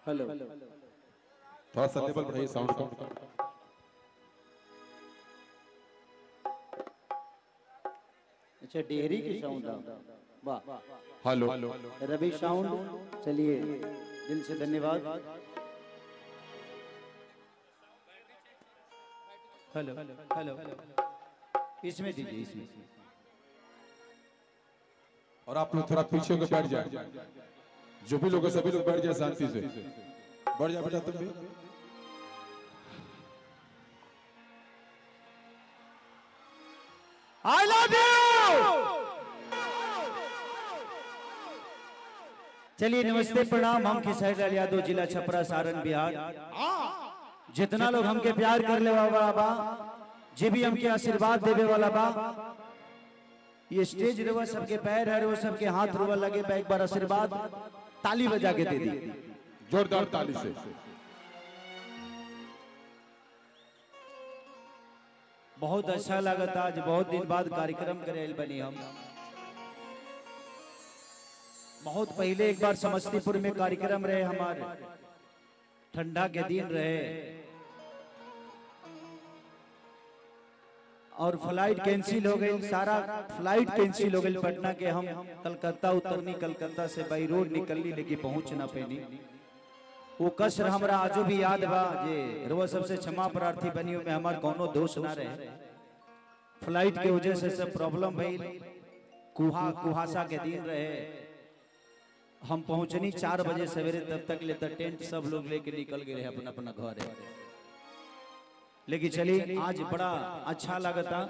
Hello थोड़ा सा लेवल बढ़ाइए साउंड का अच्छा डेहरी की साउंड वाह हेलो रवि साउंड चलिए दिल से धन्यवाद हेलो हेलो इसमें दीजिए इसमें और आप लोग थोड़ा पीछे होकर बैठ जाए जो भी लोग हैं सभी लोग बैठ जाए शांति से बैठ जा बेटा तुम भी आई लव यू चलिए नमस्ते प्रणाम हम किशोर लाल यादव जिला छपरा सारण बिहार जितना लोग हमके प्यार कर ले वाला बा जे भी हमके आशीर्वाद देवे वाला बा ये स्टेज रुआ सबके पैर है वो सबके हाथ रुआ लगे बा एक बार आशीर्वाद ताली बजा के दे दी जोरदार ताली से बहुत अच्छा लगता आज बहुत दिन बाद कार्यक्रम करे आइल बनी हम बहुत पहले एक बार समस्तीपुर में कार्यक्रम रहे हमारे ठंडा के दिन रहे और फ्लाइट कैंसिल हो गई सारा फ्लाइट कैंसिल हो गई पटना के हम कलकत्ता उतरनी कलकत्ता से बाई रोड निकलनी लेकिन पहुंच ना पैनी वो कसर हमरा आजो भी याद बा जे रोज सबसे क्षमा प्रार्थी बनी में हमार कोनो दोष ना रहे फ्लाइट के वजह से सब प्रॉब्लम भइल कुहा कुहासा के दिन रहे हम पहुंचनी चार बजे सवेरे तब तक ले तक टेंट सब लोग लेके निकल गए अपना अपना घर लेकिन चलिए आज बड़ा अच्छा लगता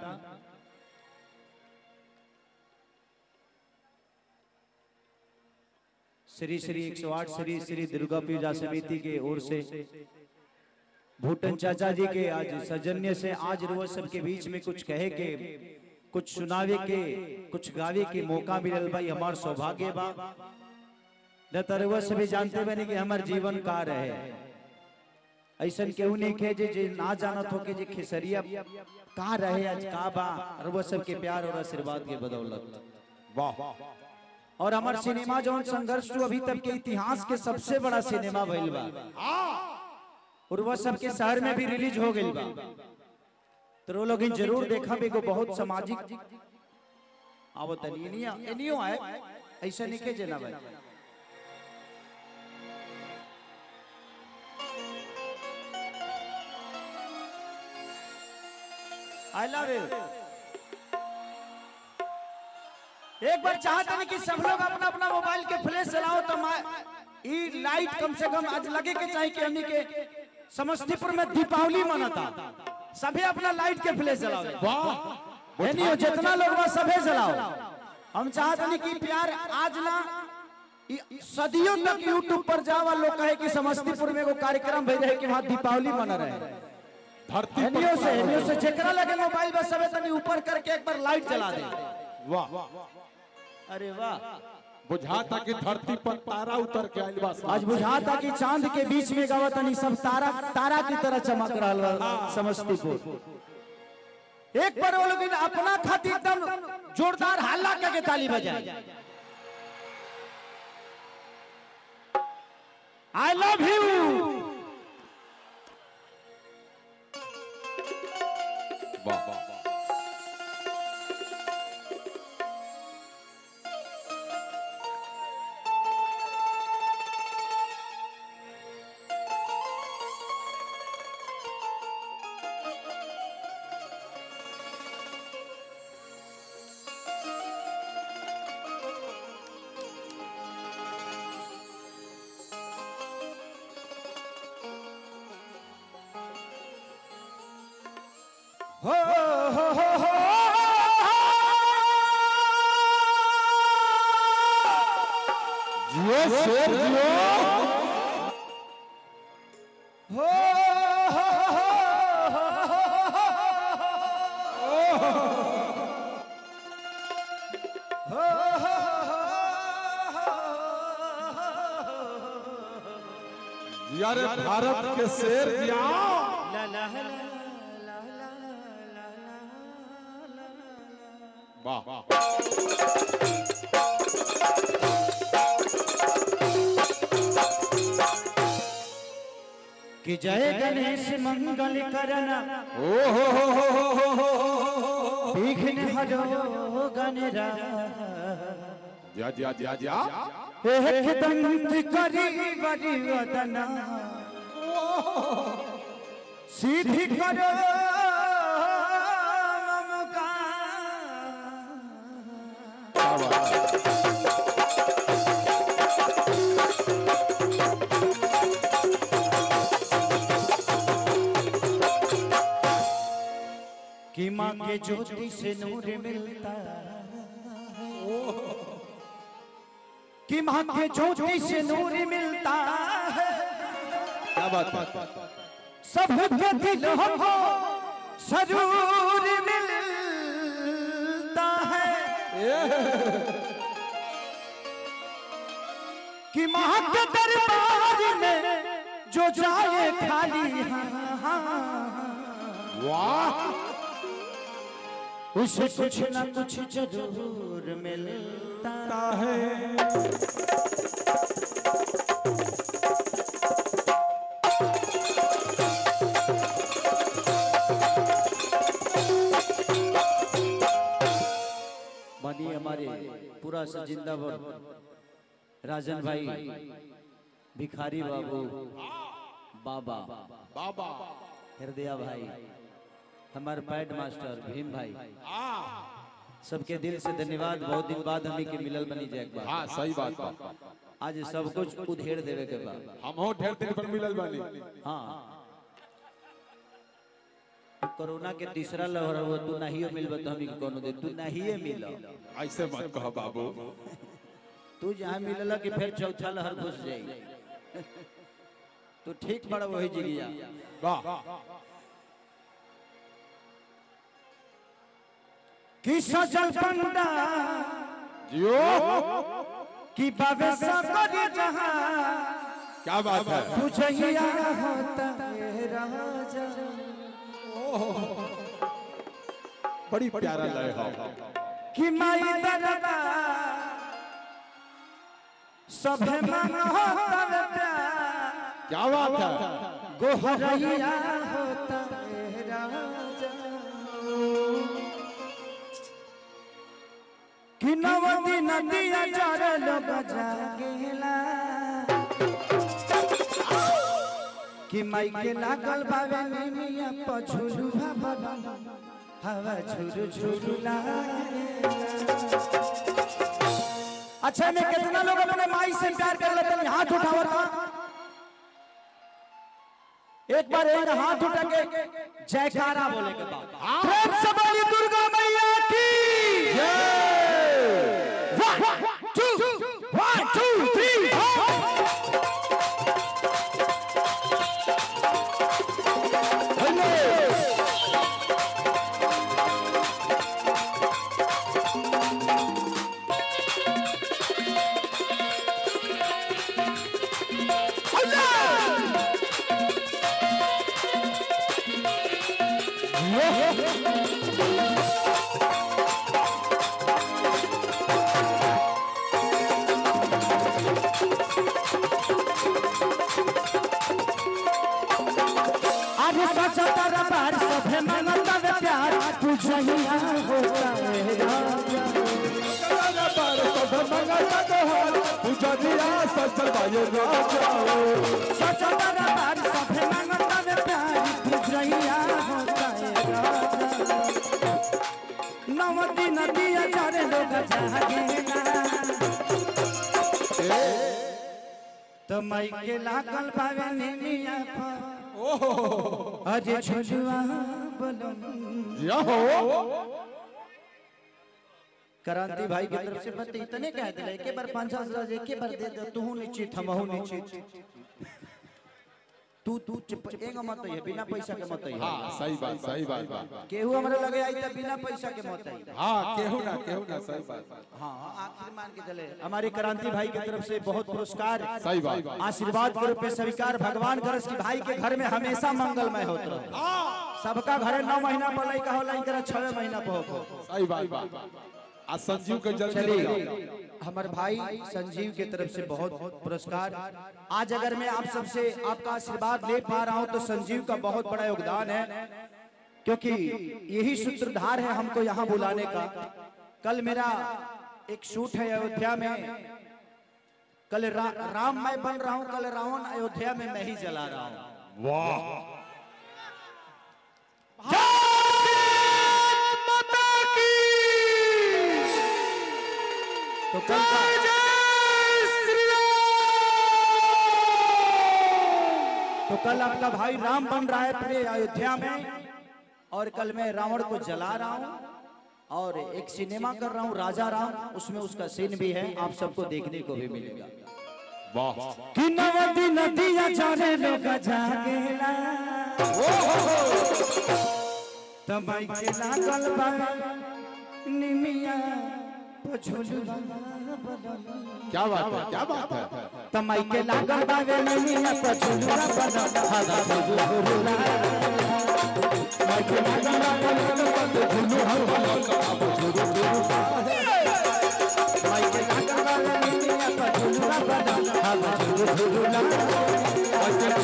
श्री श्री 108 श्री श्री दुर्गा पूजा समिति के ओर से भूटन चाचा जी के आज सजन्य से आज रोज सबके बीच में कुछ कहे के कुछ सुनावे के कुछ गावे के मौका मिलल भाई हमार सौभाग्य बा न तरवा सभी जानते बने कि हमार जीवन का रहे ऐसन केहू नहीं खे जे, जे ना जानत हो के जे खेसरिया का रहे आज का बा और वो सबके प्यार और आशीर्वाद के बदौलत वाह और हमार सिनेमा जौन संघर्ष टू अभी तक के इतिहास के सबसे बड़ा सिनेमा भइल बा और वह सबके शहर में भी रिलीज हो गइल बा तो वो लोग जरूर देखा भी को बहुत सामाजिक आवत एनिया एनियो आए ऐसा नहीं के जना भाई आई लव यू एक बार चाहते हैं कि सब लोग अपना अपना मोबाइल के फ्लैश चलाओ तो मा- ई लाइट कम से कम आज लगे के चाहिए कि हमनी के समस्तीपुर में दीपावली मनाता सभी अपना लाइट के फ्लैश चलाओ वाह है नहीं हो जितना लोग बस सभे चलाओ हम चाहते हैं कि प्यार आज ना ई सदियों तक यूट्यूब पर जावा लोग कहे कि समस्तीपुर में एगो कार्यक्रम भई रहे कि वहाँ दीपावली मना रहे धरती हेनियो से पर हेनियो से जेकरा लगे मोबाइल बस सबे तनी ऊपर करके एक बार लाइट जला दे वाह अरे वाह बुझाता कि धरती पर तारा उतर के आइल बा आज बुझाता कि चांद के बीच में गावतनी सब तारा तारा की तरह चमक रहा बा समस्तीपुर एक बार वो लोग इन अपना खातिर एकदम जोरदार हल्ला करके ताली बजाए आई लव यू वाह हो हो हो हो जियो शेर जियो हो जिया रे भारत के शेर जिया ला ला ला ला ला ला ला ला वाह कि जय गणेश मंगल करना ओ हो हो हो हो हो हो हो विघ्न हरो गणरा जा जा जा जा एक दंत करी बड़ी वदना सीधी करो ममका क्या बात है कि माँ के ज्योति से नूर मिलता कि माँ के ज्योति से नूर मिलता है क्या बात है सब के दिल हो सरूर मिलता है कि माँ के दरबार में जो जाए खाली वाह उसे कुछ ना कुछ जरूर मिलता है मानिए हमारे पूरा से जिंदाबाद राजन भाई भिखारी बाबू बाबा बाबा हृदया भाई हमारे पैड मास्टर भीम भाई सबके दिल से धन्यवाद बहुत दिन बाद हमी के मिलल बनी जाए एक बार हाँ सही बात बा आज सब कुछ उधेड़ देवे के बाद हम हो ढेर दिन पर मिलल बानी हाँ कोरोना के तीसरा लहर हुआ तू नहीं मिलब तो हमी के कोनो दे तू नहीं मिल ऐसे मत कहो बाबू तू जहाँ मिलल कि फिर चौथा लहर घुस जाई तू ठीक बड़ा वही जिगिया वाह कि सजल पंडा जियो कि बाबे सकरी जहां क्या बात है तुझहिया होता है राजा बड़ी प्यारा लय हो कि माई दरबा सभे मन होता है प्यार क्या बात है गोहरैया होता है राजा कि नवदी नदिया चार लोग जागेला कि माई के लागल बावे निमिया पछुलू भला हवा झुरु झुरु लागेला अच्छा में कितना लोग अपने माई से प्यार कर लेते हैं हाथ उठाओ था एक बार एक हाथ उठा के जयकारा बोले के बाद प्रेम से बोली दुर्गा मैया की One, two, one, two, three, four. अरे सचा तारा बार सभे मनता वे प्यार तुझहिया होता है राजा पुजरिया सचल बायो राजा सचा तारा बार सभे मनता वे प्यार तुझहिया होता है राजा नवती नदिया चारे लोग जागेला तो मई के लागल पावे निमिया पर अरे झुलुआ बोलो या हो क्रांति भाई की तरफ से बत इतने कह दिले के बार 500 हजार एक बार दे दे तू निश्चित हमहु निश्चित तू तू चुप एगो मत है बिना पैसा के मत है हाँ सही बात सही बात बा केहू हमरे लगे आई त बिना पैसा के मत है हाँ केहू ना केहू ना सही बात हां आखिर मान के चले हमारे क्रांति भाई की तरफ से बहुत पुरस्कार सही बात आशीर्वाद के रूप में स्वीकार भगवान करस की भाई के घर में हमेशा मंगलमय होत रहे सबका घरे नौ महीना पर लइका होला इनकरा छह महीना पर हो सही बात बा आ संजीव के जल्दी चलिए ले जाओ। हमारे भाई संजीव के तरफ से बहुत पुरस्कार आज अगर मैं आप सबसे आपका आशीर्वाद ले पा रहा हूं तो संजीव का बहुत बड़ा योगदान है क्योंकि यही सूत्रधार है हमको यहाँ बुलाने का कल मेरा एक शूट है अयोध्या में कल रा, राम मैं बन रहा हूँ कल रावण अयोध्या में मैं ही जला रहा हूँ वाह तो कल का तो कल आपका भाई राम बन रहा है पूरे अयोध्या में और कल मैं रावण को जला रहा हूँ और एक सिनेमा कर रहा हूँ राजा राम उसमें उसका सीन भी है आप सबको देखने को भी मिलेगा वाह कि नवदी नदिया चले लोग जागेला तबाई के लागल बा निमिया पझुलुआ क्या बात है क्या बात है तमाई के लागल बा वे निमिया पझुलुआ बदल हादा पझुलुआ तमाई के लागल बा वे निमिया पझुलुआ तमाई के लागल बा वे निमिया पझुलुआ बदल हादा पझुलुआ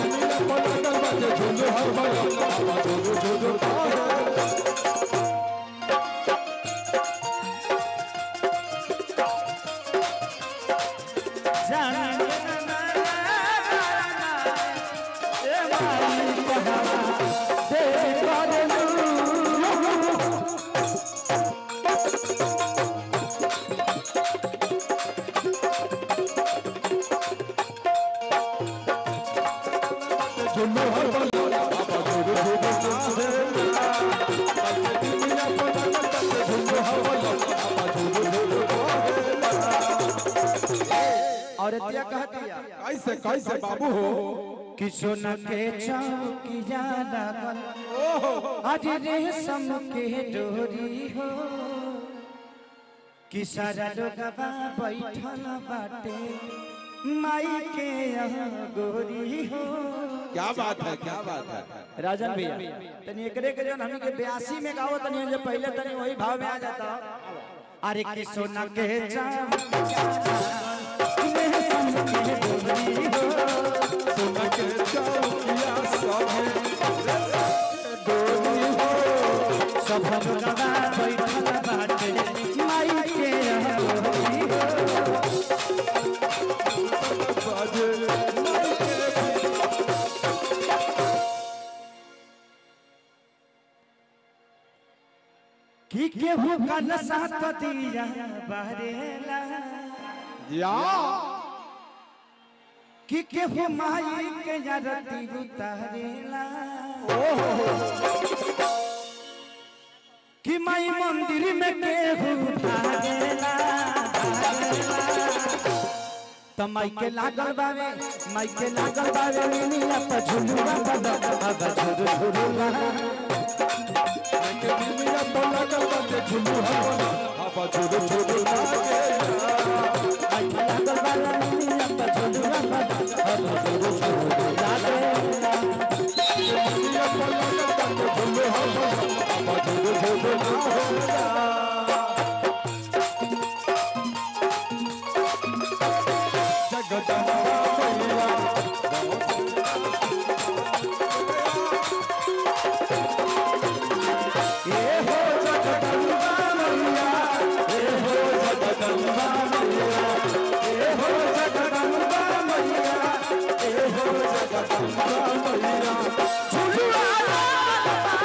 और इतिया कहती है कैसे कैसे बाबू हो कि सोना के चौकिया लगल आज रेशम के डोरी हो कि सारा लोगवा बैठल बाटे माई के यहाँ गोरी हो क्या बात है क्या बात है राजन भैया तनी एकरे के जन हमनी के 82 में गाओ तनी जो पहले तनी वही भाव में आ जाता अरे कि सोना के चौकिया रेशम के डोरी हो सोना के चौकिया सभे सब गवा बैठल बाटे माई के अहोई हो। बाजे कि केहू का नशा कतिया बहरेला या कि केहू माई के आरती उतारेला कि माई मंदिर में केहू भागेला त माई के लागल बावे माई के लागल बावे मिनिया पर झुलुआ बदा बदा झुरु झुरुआ के मिमिया बोला कर बाजे झुलू हवा हवा झुलू झुलू लागे माई के लागल बावे मिनिया पर झुलुआ बदा बदा झुरु झुरुआ मिमिया बोला कर बाजे झुलू हवा हवा झुलू झुलू लागे जगदम्बा मैया ए हो जगदम्बा मैया ए हो जगदम्बा मैया ए हो जगदम्बा मैया ए हो जगदम्बा मैया झुलुआ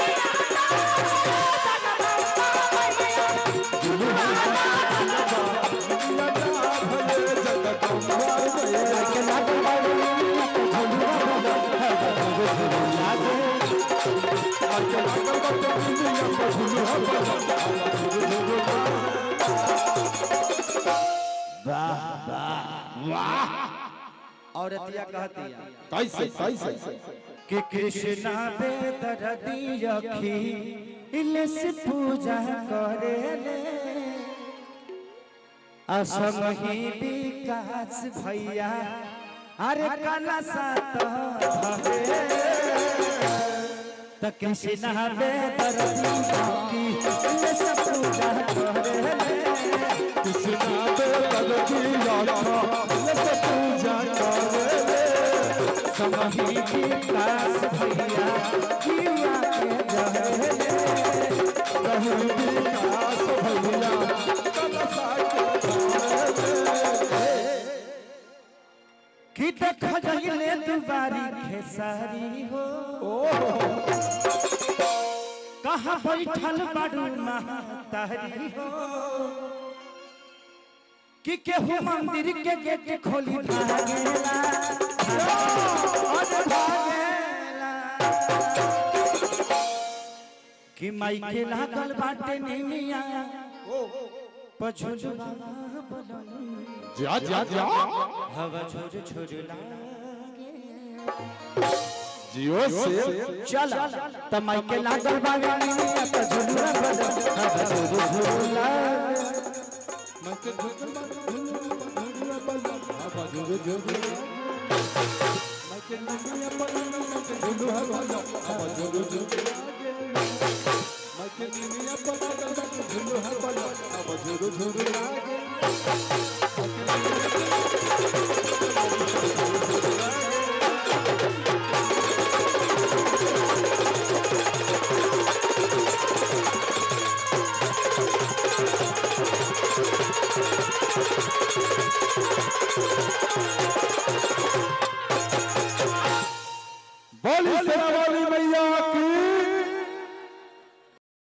भले जगदम्बा मैया के लागल बावे मिनिया पर झुलुआ बदा बदा झुरु झुरुआ आके लागल बाजे मिमिया पर झुलू हवा हवा झुलू झुलू लागे और अतिया कहती है कैसे कैसे कि कृष्णा बेदरदी रखी इलेस पूजा करेले असम ही विकास भैया अरे कला सात भवे त कृष्णा बेदरदी रखी इलेस पूजा करेले कृष्णा पे लड़किया था लस पूजा करे रे समही विकास भैया जीवा के जहरे कहू विकास भैया कलसा के कि देख जहिले दुबारी खेसारी हो कहाँ बैठल बाड़ू महतारी हो कि केहू मंदिर के गेट खोली भागेला अरे भागेला कि माई के लागल बाटे निमिया पछुलवा बलम जा जा जा हवा छोड़ छोड़ लागे जियो से चल त माइके लागल बावे निमिया त झुलुआ बदल हवा छोड़ छोड़ लागे बोली सेना